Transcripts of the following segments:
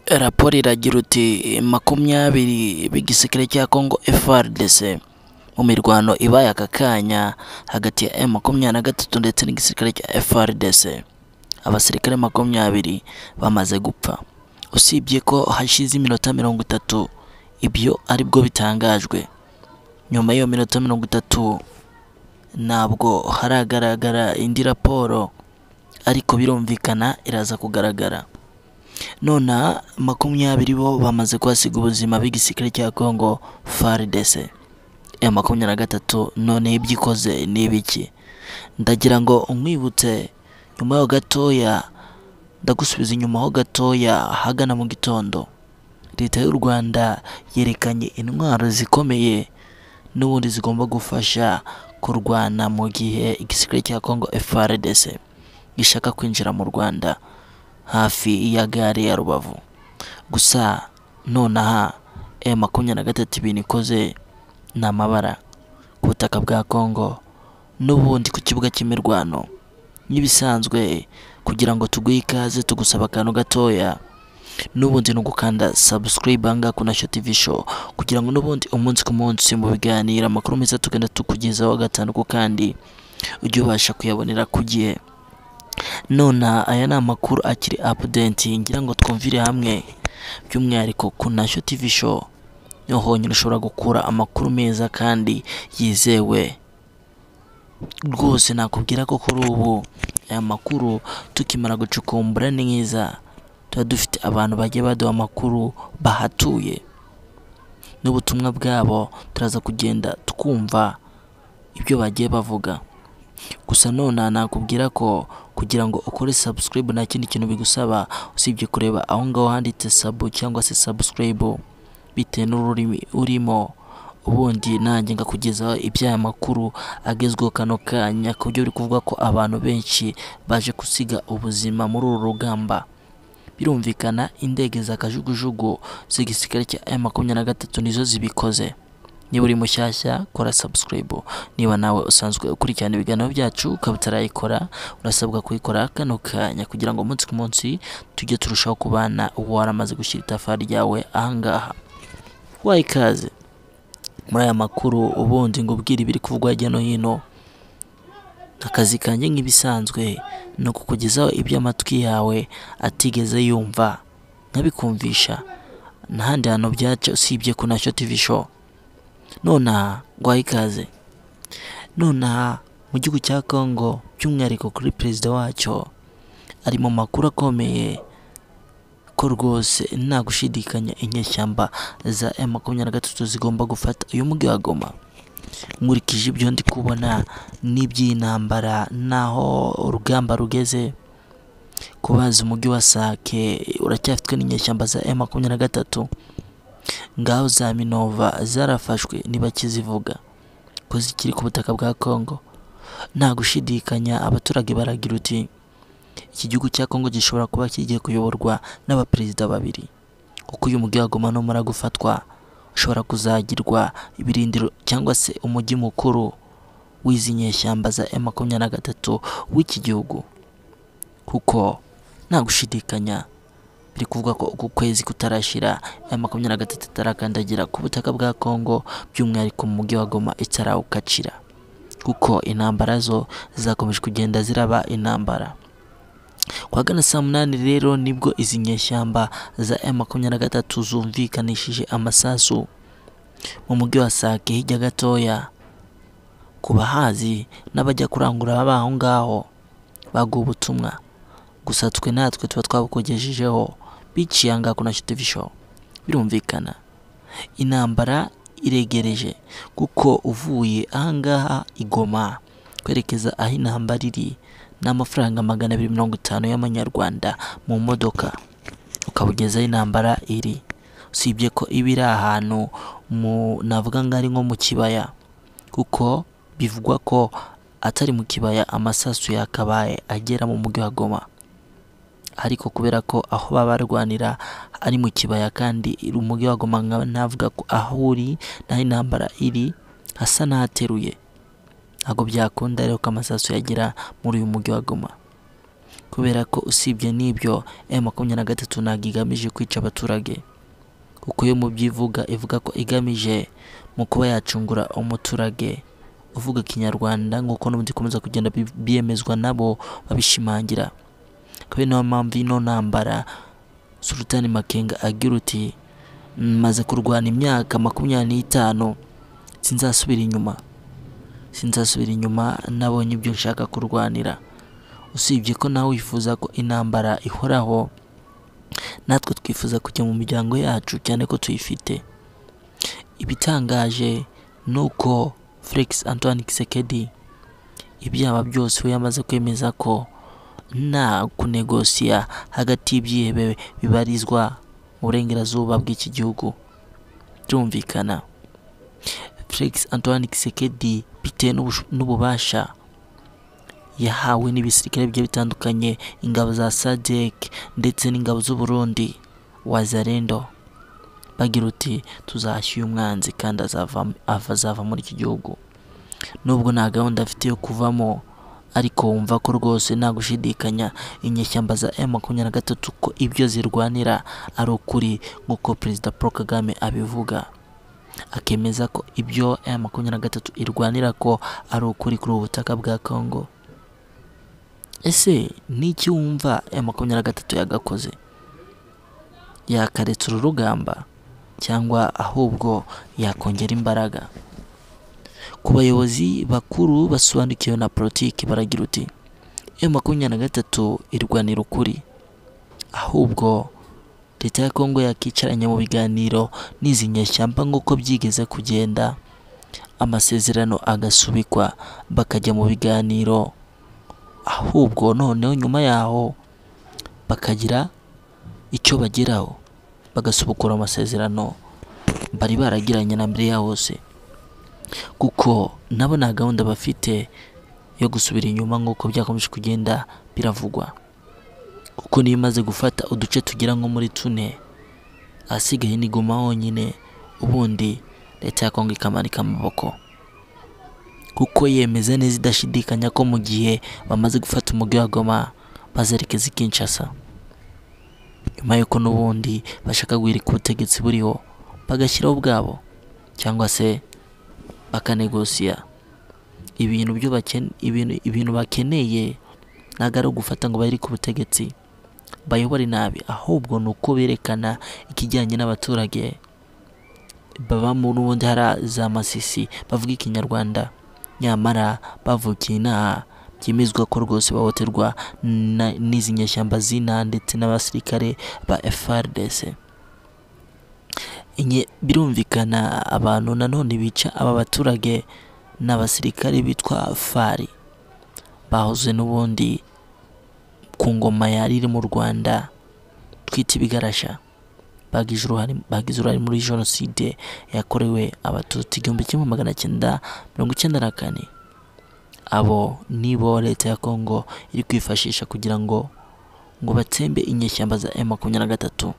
raporo iragira uti makumyabiri b'igisirikare cya Congo FARDC mu mirwano ibaye aka kanya hagati ya M makumyabiri na gatatu ndetse n'igisirikare cya FARDC abasirikare makumyabiri bamaze gupfa usibye ko hashize iminota mirongo itatu ibyo aribwo bitangajwe nyuma y'iyo minota mirongo itatu ntabwo haragaragara indi raporo ariko birumvikana iraza kugaragara nonaha makumyabiri bo bamaze kuhasiga ubuzima b'igisirikare cya Congo FARDC ya makumyabiri na gatatu noneho ibyo ikoze ni ibiki ndagira ngo nkwibutse nyuma yaho gatoya ndagusubiza inyuma ho gatoya hagana mu gitondo leta y'u Rwanda yerekanye intwaro zikomeye n'ubundi zigomba gufasha kurwana mu gihe igisirikare cya Congo FARDC gishaka kwinjira mu Rwanda hafi ya gare ya rubavu gusa nonaha e makumyabiri na gatatu ibintu ikoze ni amabara ku butaka bwa congo n'ubundi ku kibuga cy'imirwano nk'ibisanzwe kugira ngo tuguhe ikaze tugusaba akantu gatoya n'ubundi ni ugukanda subscribe ahangaha ku nasho tv show kugira ngo n'ubundi umunsi ku munsi mu biganiro amakuru meza tugenda tukugezaho gatandatu kandi ujye ubasha kuyabonera ku gihe nona aya ni amakuru akiri apudenti ngira ngo twumvire hamwe by'umwihariko ku nasho tv show niho honyine ushobora gukura amakuru meza kandi yizewe rwose nakubwira ko kuri ubu aya makuru tukimara gucukumbura neza tuba dufite abantu bagiye baduha amakuru bahatuye n'ubutumwa bwabo turaza kugenda twumva ibyo bagiye bavuga gusa none nakubwira ko kugira ngo ukore subscribe nta kindi kintu bigusaba usibye kureba aho ngaho handitse sabu cyangwa se subscribe bitewe n'ururimi urimo ubundi nanjye ngakugezaho iby'aya makuru agezweho kano kanya ku buryo biri kuvuga ko abantu benshi baje gusiga ubuzima muri uru rugamba birumvikana indege za kajugujugu z'igisirikare cya M makumyabiri na gatatu nizo zibikoze niba uri mushyashya kora subscribe niba nawe usanzwe ukurikirana ibiganiro byacu ukaba utarayikora urasabwa kuyikora kano kanya kugira ngo umunsi ku munsi tujye turushaho kubana uwo waramaze gushyira itafari ryawe ahangaha waye ikaze muri aya makuru ubundi ngo ubwire ibiri kuvugwa hirya no hino akazi kanjye nk'ibisanzwe ni ukukugezaho ibyo amatwi yawe atigeze yumva nkabikumvisha n'ahandi hantu byaca usibye ku nacyo tv show nonaha guha ikaze nonaha mu gihugu cya congo by'umwihariko kuri perezida wacyo ari mu makuru akomeye ko rwose nta gushidikanya inyeshyamba za M makumyabiri na gatatu zigomba gufata uyu mujyi wa Goma nkurikije ibyo ndi kubona n'iby'intambara n'aho urugamba rugeze kubaza umujyi wa Sake uracyafitwe n'inyeshyamba za M makumyabiri na gatatu ngaho za minova zarafashwe ntibakizivuga ko zikiri ku butaka bwa congo nta gushidikanya abaturage baragira uti iki gihugu cya congo gishobora kuba kigiye kuyoborwa n'abaperezida babiri kuko uyu mujyi wagoma n'umara gufatwa ushobora kuzagirwa ibirindiro cyangwa se umujyi mukuru w'izi nyeshyamba za M makumyabiri na gatatu w'iki gihugu kuko nta gushidikanya biri kuvuga ko uku kwezi kutarashira aya makumyabiri na gatatu itarakandagira ku butaka bwa congo by'umwihariko mu mujyi wa goma itarawukacira kuko intambara zo zakomeje kugenda ziraba intambara kuwagana saa munani rero nibwo izi nyeshyamba za aya makumyabiri na gatatu zumvikanishije amasasu mu mujyi wa sake hirya gatoya ku bahazi n'abajya kurangura baba aho ngaho baguha ubutumwa gusa twe natwe tuba twabukugejejeho biciye ahangaha ku nasho tv show birumvikana intambara iregereje kuko uvuye ahangaha igoma kwerekeza aho intambara iri ni amafaranga magana abiri mirongo itanu y'amanyarwanda mu modoka ukabugeza aho intambara iri usibye ko iba iri ahantu mu navuga ngo ari nko mu kibaya kuko bivugwa ko atari mu kibaya amasasu yakabaye agera mu mujyi wa goma ariko kubera ko aho baba barwanira ari mu kibaya kandi umujyi wa Goma navuga ko aho uri naho intambara iri hasa n'ahateruye ntabwo byakunda rero ko amasasu yagera muri uyu mujyi wa Goma kubera ko usibye n'ibyo m makumyabiri na gatatu ntabwo igamije kwica abaturage kuko yo mu byivuga ivuga ko igamije mu kuba yacungura umuturage uvuga ikinyarwanda nk'uko n'ubundi ikomeza kugenda bi- byemezwa nabo babishimangira kubera niyo mpamvu ino ntambara sultani makenga agira uti maze kurwana imyaka makumyabiri n'itanu sinzasubira inyuma sinzasubira inyuma nabonye ibyo nshaka kurwanira usibye ko nawe wifuza ko intambara ihoraho natwe twifuza kujya mu miryango yacu cyane ko tuyifite ibitangaje ni uko Felix Antoine Kisekedi ibyaba byose we yamaze kwemeza ko nta kunegosiya hagati y'ibyihebe bibarizwa mu burengerazuba bw'iki gihugu byumvikana Felix Antoine Kisekedi bitewe n'ubusho- n'ububasha yahawe n'ibisirikare bigiye bitandukanye ingabo za sadek ndetse n'ingabo z'uburundi wazarendo bagira uti tuzashya uyu mwanzi kandi azava, ava- azava muri iki gihugu nubwo nta gahunda afite yo kuvamo ariko wumva ko rwose nta gushidikanya inyeshyamba za m makumyabiri na gatatu ko ibyo zirwanira ari ukuri nk'uko perezida paul kagame abivuga akemeza ko ibyo m makumyabiri na gatatu irwanira ko ari ukuri kuri ubu butaka bwa congo ese ni iki wumva aya makumyabiri na gatatu yagakoze yakaretse uru rugamba cyangwa ahubwo yakongera imbaraga ku bayobozi bakuru basobanukiwe na politiki baragira uti aya makumyabiri na gatatu irwanira ukuri ahubwo leta ya kongo yakicaranye mu biganiro n'izi nyeshyamba nk'uko byigeze kugenda amasezerano agasubikwa bakajya mu biganiro ahubwo noneho nyuma yaho bakagira icyo bageraho bagasubukura amasezerano bari baragiranye na mbere yaho hose kuko nabo nta gahunda bafite yo gusubira inyuma nk'uko byakomeje kugenda biravugwa kuko niyo imaze gufata uduce tugera nko muri tune ahasigaye ni guma honyine ubundi leta ya kongo ikamanika amaboko kuko yemeza neza idashidikanya ko mu gihe bamaze gufata umujyi wa Goma bazerekeza i Kinshasa nyuma y'uko n'ubundi bashaka guhirika ubutegetsi buriho bagashyiraho ubwabo cyangwa se bakanegosiya ibintu byo bakene ibintu, ibintu bakeneye ntabwo ari ugufata ngo bahirike ubutegetsi bayobore nabi ahubwo ni uko berekana ikijyanye n'abaturage baba muri ubundi hari za masisi bavuga ikinyarwanda nyamara bavukiye inaha byemezwa ko rwose bahohoterwa na- n'izi nyeshyamba z'inaha ndetse n'abasirikare ba FRDC Inye- birumvikana abantu nanone bica aba baturage ni abasirikare bitwa fari bahoze n'ubundi ku ngoma yari iri mu Rwanda twita ibigarasha bagize uruhare bagize uruhare muri jenoside yakorewe abatutsi igihumbi kimwe magana cyenda mirongo icyenda na kane abo nibo leta ya kongo iri kwifashisha kugira ngo ngo batsembe inyeshyamba za m makumyabiri na gatatu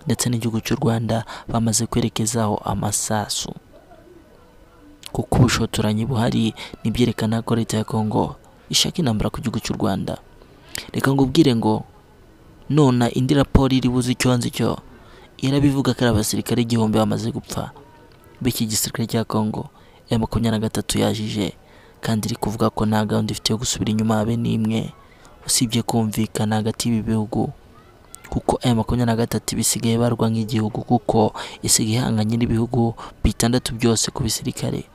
ndetse n'igihugu cy'u rwanda bamaze kwerekezaho amasasu kuko ubushotoranyi buhari nibyerekana ko leta ya kongo ishaka intambara ku gihugu cy'u rwanda reka ngubwire ngo nona indi raporo iri buze icyo hanze cyo irabivuga ko ari abasirikare igihumbi bamaze gupfa b'iki gisirikare cya kongo ya makumyabiri na gatatu yajije kandi iri kuvuga ko nta gahunda ifite yo gusubira inyuma habe n'imwe usibye kumvikana hagati y'ibi bihugu kuko aya makumyabiri na gatatu bisigaye barwa nk'igihugu kuko isigaye ihanganye n'ibihugu bitandatu byose ku bisirikare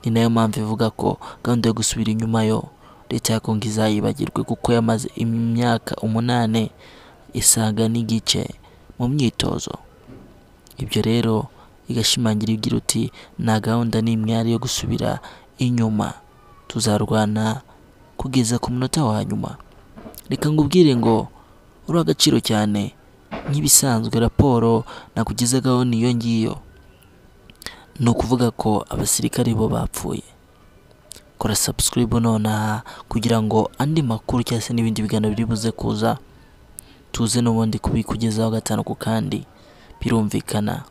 ni nayo mpamvu ivuga ko gahunda yo gusubira inyuma yo leta ya kongo izayibagirwe kuko yamaze imyaka umunani isaga n'igice mu myitozo ibyo rero igashimangira igira uti nta gahunda n'imwe yari yo gusubira inyuma tuzarwana kugeza ku munota wa nyuma reka ngubwire ngo uri agaciro cyane nk'ibisanzwe raporo nakugezagaho niyo ngiyo ni ukuvuga ko abasirikare bo bapfuye kora subscribe nonaha kugira ngo andi makuru cyangwa se n'ibindi biganiro biri buze kuza tuze n'ubundi kubikugezaho gatanu ku kandi birumvikana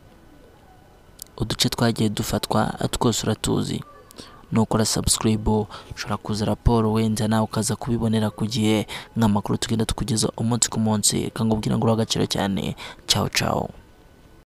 uduce twagiye dufatwa twose uratuzi nukora subscribe ushobora kuza raporo wenda nawe ukaza kubibonera ku gihe nk'amakuru tugenda tukugeza umunsi ku munsi reka nkubwire ngo uri agaciro cyane ciao ciao